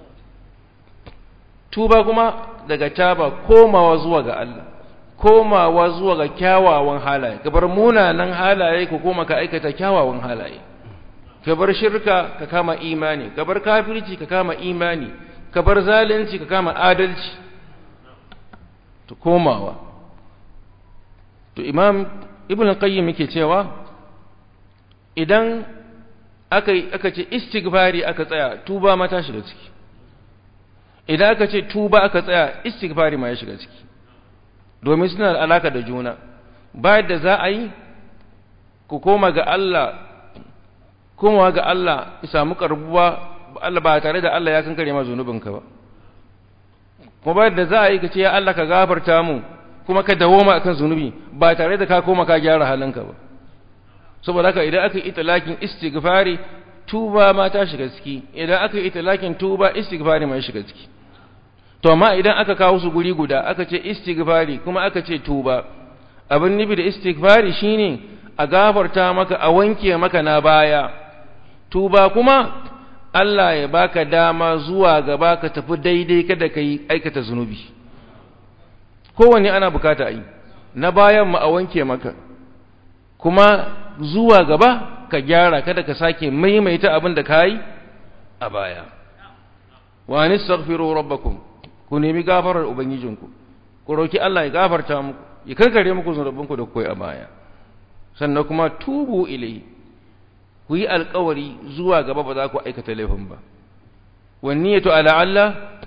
tuba kuma daga taba komawa zuwa ga Allah komawa zuwa ga kyawawan halaye gabar munanan halaye ko koma ka aikata kyawawan halaye ka bar shirka ka kama imani ka bar kafirci ka kama imani ka bar zalunci ka kama adalci to komawa to imam ibn qayyim yake cewa idan aka aka ce istighfari aka tsaya tuba ma ta shiga ciki idan aka ce tuba aka tsaya istighfari ma ya shiga ciki domin suna da alaka da juna bayan da za a yi ku koma ga Allah komawa ga Allah ya samu karbuwa Allah ba tare da Allah ya kankare ma zunubinka ba kuma bayan da za a yi ka ce ya Allah ka gafarta mu kuma ka dawoma akan zunubi ba tare da ka koma ka gyara halinka ba saboda haka idan aka yi italakin istighfari tuba ma ta shiga ciki idan aka yi italakin tuba istighfari ma ya shiga ciki to amma idan aka kawo su guri guda aka ce istighfari kuma aka ce tuba abin nufi da istighfari shine a gafarta maka a wanke maka na baya tuba kuma Allah ya baka dama zuwa gaba ka tafi daidai kada ka yi aikata zunubi kowanne ana bukata a yi na bayan ma a wanke maka kuma zuwa gaba ka gyara kada ka sake maimaita abin da ka yi a baya wa nistaghfiru rabbakum ku nemi gafarar ubangijinku ku roki Allah ya gafarta muku ya karkare muku zunubinku da koyi a baya sannan kuma tubu ilai ku yi alkawari zuwa gaba ba za ku aikata laifin ba wanniyatu ala Allah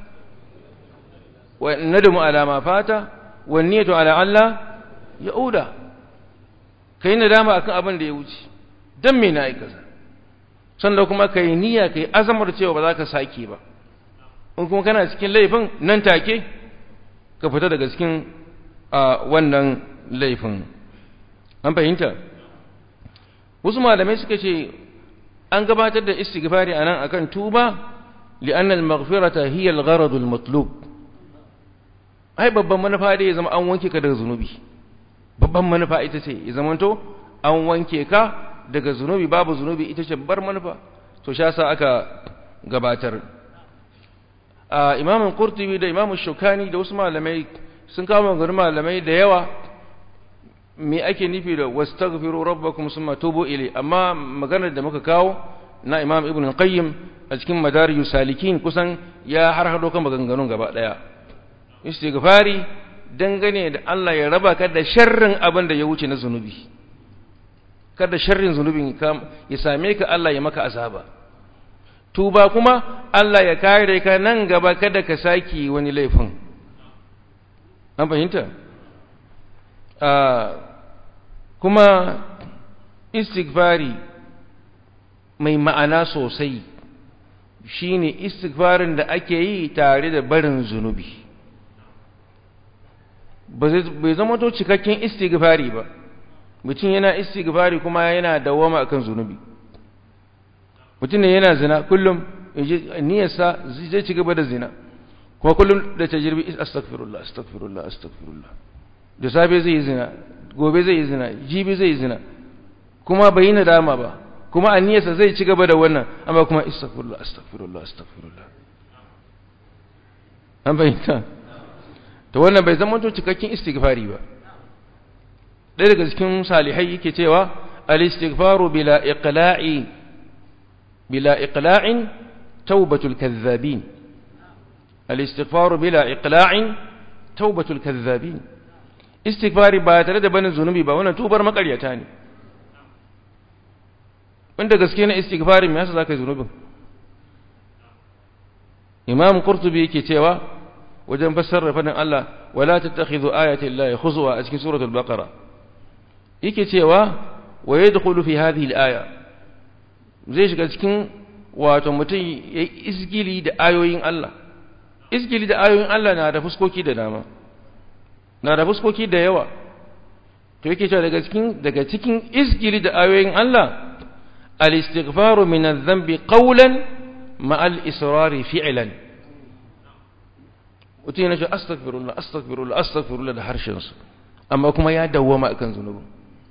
wa nadamu ala ma fata wanniyatu ala Allah yauda kai nadama akan abin da ya wuce dan me na aikata sannan kuma kai niyya kai azamar cewa ba za ka sake ba in kuma kana cikin laifin nan take ka fita daga cikin wannan laifin an fahimta wasu malamai suka ce an gabatar da istighfari anan akan tuba li'anna al-maghfirata hiya al-gharad al-matlub ai babban manufa dai ya zama an wanke ka daga zunubi babban manufa ita ce ya zamanto an wanke ka daga zunubi babu zunubi ita ce babbar manufa to sha sa aka gabatar a imamun qurtubi da imamun shukani da wasu malamai sun kawo maganganun malamai da yawa me ake nufi da wastaghfiru rabbakum summa tubu ilai amma maganar da muka kawo na imam ibn qayyim a cikin madarijus salikin kusan ya har hado kan maganganun gaba daya istighfari dangane da Allah ya raba ka da sharrin abin da ya wuce na zunubi kada sharrin zunubin ya same ka Allah ya maka azaba tuba kuma Allah ya kare ka nan gaba kada ka saki wani laifin an fahimta kuma istighfari mai ma'ana sosai shine istighfarin da ake yi tare da barin zunubi bai zama to cikakken istighfari ba mutum yana istighfari kuma yana dawama akan zunubi mutum ne yana zina kullum niyyarsa zai ci gaba da zina kuma kullum da tajirbi astaghfirullah astaghfirullah astaghfirullah da safe zai yi zina gobe zai yi zina jibi zai yi zina kuma bai yi nadama ba kuma aniyarsa zai ci gaba da wannan amma kuma astaghfirullah astaghfirullah astaghfirullah an bayyana to wannan bai zama to cikakken istighfari ba ɗaya daga cikin salihai yake cewa al-istighfaru bila iqla'i bila iqla'in tawbatul kadhabin al-istighfaru bila iqla'in tawbatul kadhabin istighfari ba tare da banin zunubi ba wannan tubar makaryata ne wanda gaske na istighfari me yasa zaka yi zunubin imam qurtubi yake cewa wajen fassara fadin Allah wala tattakhidhu ayati llahi khuzwa a cikin suratul baqara yake cewa wa yadkhulu fi hadhihi al-aya zai shiga cikin wato mutum yayi isgili da ayoyin Allah isgili da ayoyin Allah na da fuskoki da dama na da fuskoki da yawa to yake cewa daga cikin daga cikin isgili da ayoyin Allah al-istighfaru min adh-dhanbi qawlan ma al-israri fi'lan mutum yana ce astaghfirullah astaghfirullah astaghfirullah da harshen su amma kuma ya dawwama akan zunubin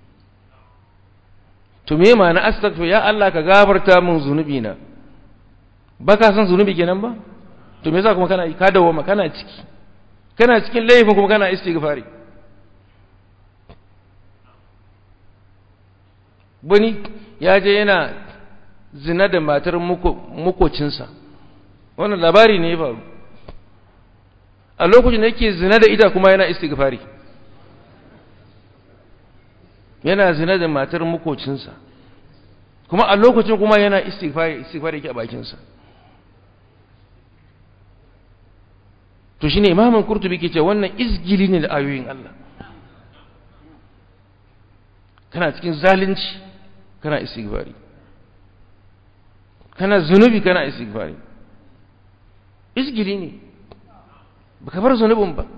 to me ma na astaghfir ya Allah ka gafarta min zunubi na ba ka san zunubi kenan ba to me yasa kuma kana ka dawwama kana ciki kana cikin laifin kuma kana istighfari wani ya je yana zina da matar makocinsa wannan labari ne ya faru a lokacin da yake zina da ita kuma yana istighfari yana zina da matar makocinsa kuma a lokacin kuma yana istighfari istighfari yake a bakinsa to shine imamin kurtubi ke ce wannan izgili ne da ayoyin Allah kana cikin zalunci kana istighfari kana zunubi kana istighfari izgili ne baka bar zunubin ba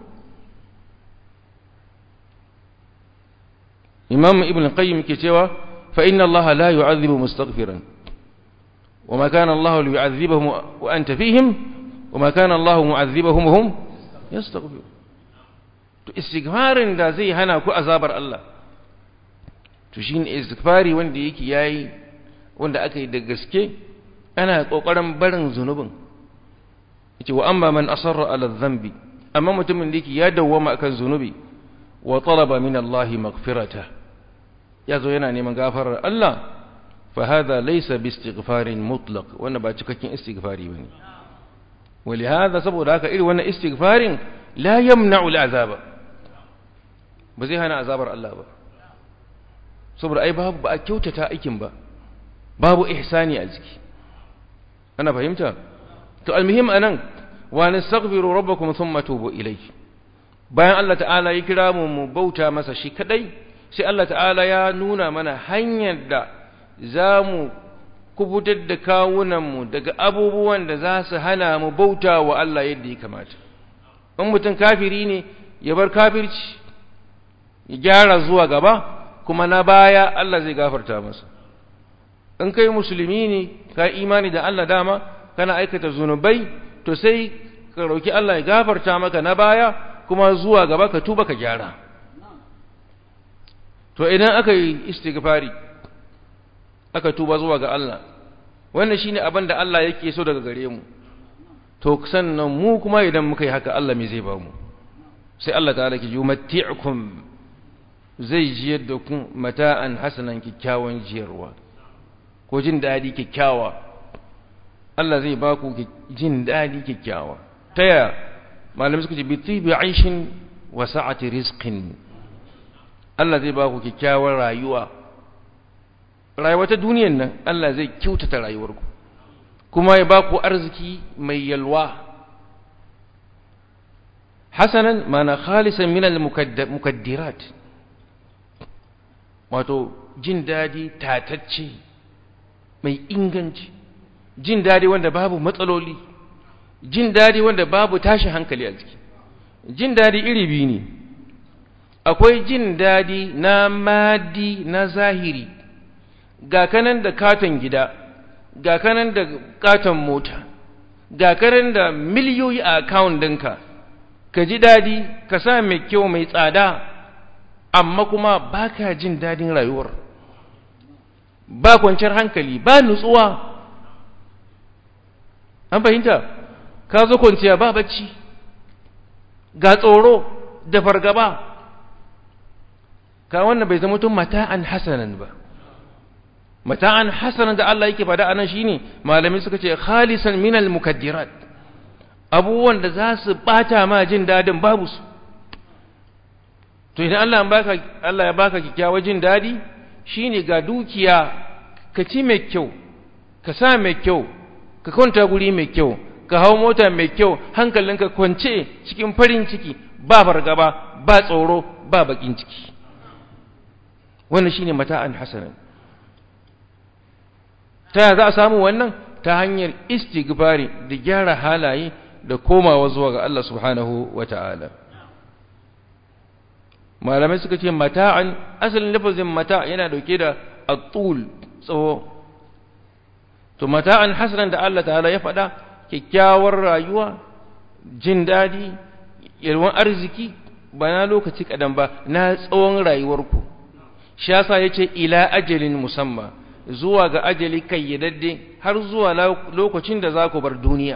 imam ibn qayyim ke cewa fa inna allaha la yu'adhibu mustaghfiran وما كان الله ليعذبهم وأنت فيهم وما كان الله معذبهم وهم يستغفرون to istighfarin da zai hana ku azabar Allah to shine istighfari wanda yake yayi wanda aka yi da gaske ana kokarin barin zunubin yace wa amma man asarra ala dhanbi amma mutumin da yake ya dawwama akan zunubi wa talaba min Allah maghfirata yazo yana neman gafarar Allah fa hadha laysa bi istighfarin mutlaq wannan ba cikakken istighfari bane ولهذا saboda haka irin wannan istighfarin la yamna'u al'azaba ba zai hana azabar Allah ba saboda ai babu ba a kyautata aikin ba babu ihsani a ciki ana fahimta to almuhim anan wa nastaghfiru rabbakum thumma tubu ilayhi bayan Allah ta'ala ya kira mu mu bauta masa shi kadai sai Allah ta'ala ya nuna mana hanyar da zamu kubutar da kawunanmu daga abubuwan da za su hana mu bauta wa Allah yadda ya kamata in mutum kafiri ne ya bar kafirci ya gyara zuwa gaba kuma na baya Allah zai gafarta masa in kai musulmi ne ka imani da Allah dama kana aikata zunubai to sai ka roki Allah ya gafarta maka na baya kuma zuwa gaba ka tuba ka gyara to idan aka yi istighfari aka tuba zuwa ga Allah wannan shine abin da Allah yake so daga gare mu to sannan mu kuma idan muka yi haka Allah me zai ba mu sai Allah ta'ala ki yumatti'ukum zai jiyar da ku mata'an hasanan kikkiawan jiyarwa ko jin dadi kikkiawa Allah zai ba ku jin dadi kikkiawa taya malamai suka ce bi tibi aishin wa sa'ati rizqin Allah zai ba ku kyakkyawar rayuwa rayuwa ta duniyan nan Allah zai kyautata rayuwarku kuma ya ba ku arziki mai yalwa hasanan mana khalisan min al-mukaddirat wato jin dadi tatacce mai inganci jin dadi wanda babu matsaloli jin dadi wanda babu tashi hankali a ciki jin dadi iri biyu ne akwai jin dadi na madi na zahiri ga kanan da katon gida ga kanan da katon mota ga kanan da miliyoyi a akawun ɗinka ka ji dadi ka sa mai kyau mai tsada amma kuma ba ka jin dadin rayuwar ba kwanciyar hankali ba nutsuwa an fahimta ka zo kwanciya ba bacci ga tsoro da fargaba ka wannan bai zama tun mata'an hasanan ba mata'an hasanan da Allah yake fada anan shine malamai suka ce khalisan minal mukaddirat abubuwan da za su bata ma jin dadin babu su to idan Allah ya baka Allah ya baka kikkiawa jin dadi shine ga dukiya ka ci mai kyau ka sa mai kyau ka kwanta guri mai kyau ka hau mota mai kyau hankalinka kwance cikin farin ciki ba fargaba ba tsoro ba bakin ciki wannan shine mata'an hasanan ta za a samu wannan ta hanyar istighfari da gyara halaye da komawa zuwa ga Allah subhanahu wata'ala malamai suka ce mata'an asalin lafazin mata yana dauke da atul tsawo to mata'an hasanan da Allah ta'ala ya faɗa kyakkyawar rayuwa jin daɗi yalwan arziki ba na lokaci kadan ba na tsawon rayuwarku shi yasa yace ila ajalin musamma zuwa ga ajali kayyadadde har zuwa lokacin da za ku bar duniya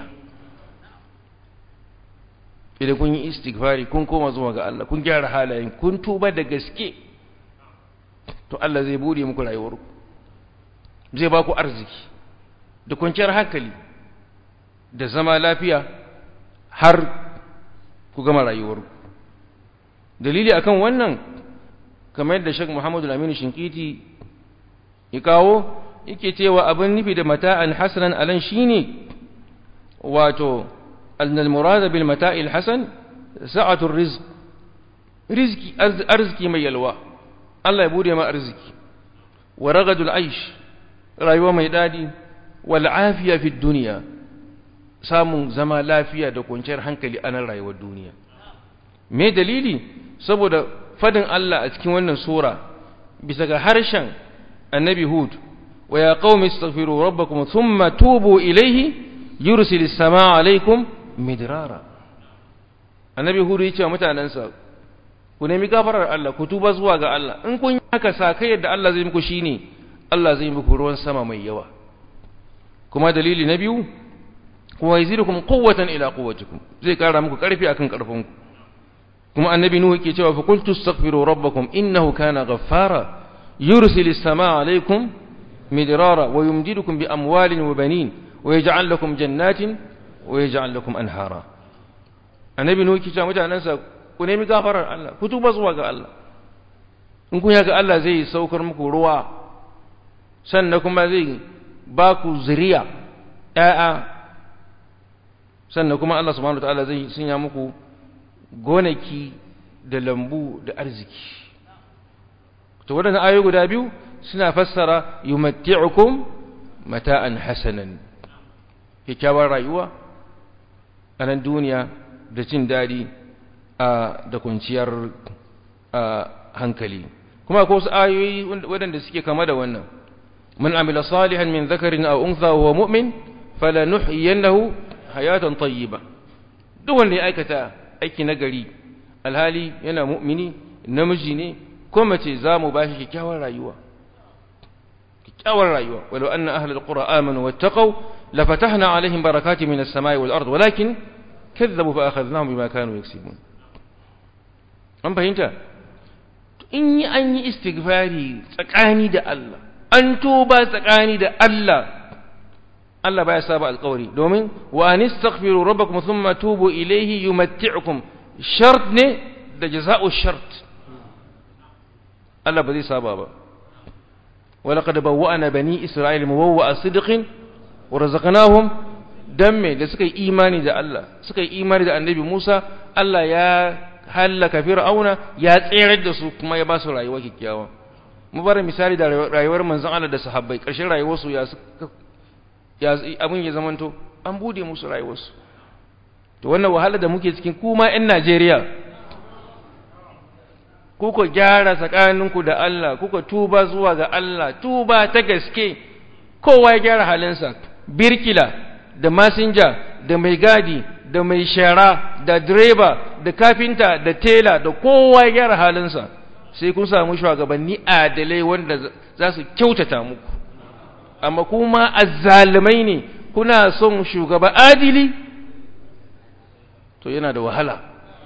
idan kun yi istighfari kun koma zuwa ga Allah kun gyara halayen kun tuba da gaske to Allah zai bude muku rayuwarku zai ba ku arziki da kwanciyar hankali da zama lafiya har ku gama rayuwarku dalili akan wannan kamar yadda Sheikh Muhammadu Aminu Shinkiti ya kawo yake cewa abin nufi da mata'an hasanan alan shine wato annal murada bil mata'il hasan sa'atul rizq rizki arziki mai yalwa Allah ya bude ma arziki wa ragadul aish rayuwa mai dadi wal afiya fi dunya samun zama lafiya da kwanciyar hankali a nan rayuwar duniya me dalili saboda fadin Allah a cikin wannan sura bisa ga harshen annabi hud wa ya qaumi astaghfiru rabbakum thumma tubu ilayhi yursilis samaa alaykum midrara annabi hud yace wa mutanansa ku nemi gafarar Allah ku tuba zuwa ga Allah in kun haka sakai yadda Allah zai muku shine Allah zai muku ruwan sama mai yawa kuma dalili na biyu wa yazidukum quwwatan ila quwwatikum zai kara muku karfi akan karfinku kuma annabi nuhu yake cewa fa qultu astaghfiru rabbakum innahu kana ghaffara yursilu as-samaa alaykum midrara wa yumdidukum bi amwalin wa banin wa yaj'al lakum jannatin wa yaj'al lakum anhara annabi nuhu yake cewa mutanansa ku nemi gafarar Allah ku tuba zuwa ga Allah in kun yaga Allah zai saukar muku ruwa sannan kuma zai ba ku zuriya ƴaƴa sannan kuma Allah subhanahu wataala zai sanya muku gonaki da lambu da arziki to waɗannan ayoyi guda biyu suna fassara yumatti'ukum mata'an hasanan kyakkyawar rayuwa a nan duniya da jin daɗi da kwanciyar hankali kuma ko wasu ayoyi waɗanda suke kama da wannan man amila salihan min zakarin aw untha wa mu'min falanuhyiyannahu hayatan tayyiba duk wanda ya aikata aiki nagari alhali yana mu'mini namiji ne ko mace za mu bashi kyakkyawar rayuwa kyakkyawar rayuwa walau anna ahlul qura amanu wattaqu lafatahna alaihim barakatin minas samai wal ard walakin kadzabu fa akhadnahum bima kanu yaksibun an fahimta in yi an yi istighfari tsakani da Allah an tuba tsakani da Allah Allah baya saba alƙawari domin wa anistaghfiru rabbakum thumma tubu ilayhi yumatti'ukum shart ne da jaza'u shart Allah ba zai saba ba ولقد بوأنا بني إسرائيل مبوأ صدق ورزقناهم دم da suka yi imani da Allah suka yi imani da annabi Musa Allah ya hallaka fir'auna ya tsere da su kuma ya ba su rayuwa kikkiawa mu bar misali da rayuwar manzon Allah da sahabbai ƙarshen rayuwarsu ya ya abin ya zamanto an bude musu rayuwarsu to wannan wahala da muke cikin kuma ƴan Najeriya kuka gyara tsakaninku da Allah kuka tuba zuwa ga Allah tuba ta gaske kowa ya gyara halinsa birkila da masinja da mai gadi da mai shara da direba da kafinta da tela da kowa ya gyara halinsa sai kun samu shugabanni adalai wanda za su kyautata muku amma kuma azzalumai ne kuna son shugaba adili to yana da wahala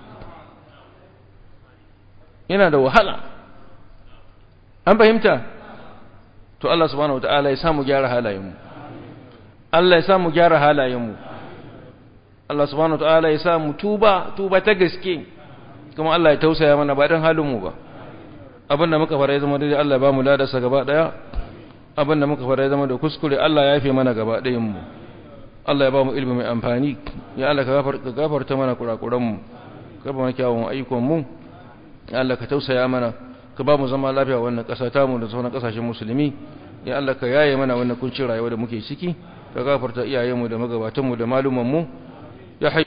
yana da wahala an fahimta to Allah subhanahu wataala ya samu gyara halayenmu Allah ya samu gyara halayenmu Allah subhanahu wataala ya samu tuba tuba ta gaske kuma Allah ya tausaya mana ba dan halinmu ba abinda muka fara ya zama daidai Allah ya ba mu ladarsa gaba daya abinda muka fara ya zama da kuskure Allah ya yafe mana gaba ɗayan mu Allah ya ba mu ilimi mai amfani ya Allah ka gafarta mana kurakuran mu ka ba mu kyawun ayyukan mu ya Allah ka tausaya mana ka ba mu zama lafiya wannan ƙasa ta mu da sauran ƙasashen musulmi ya Allah ka yaye mana wannan kuncin rayuwa da muke ciki ka gafarta iyayenmu da magabatanmu da malumanmu ya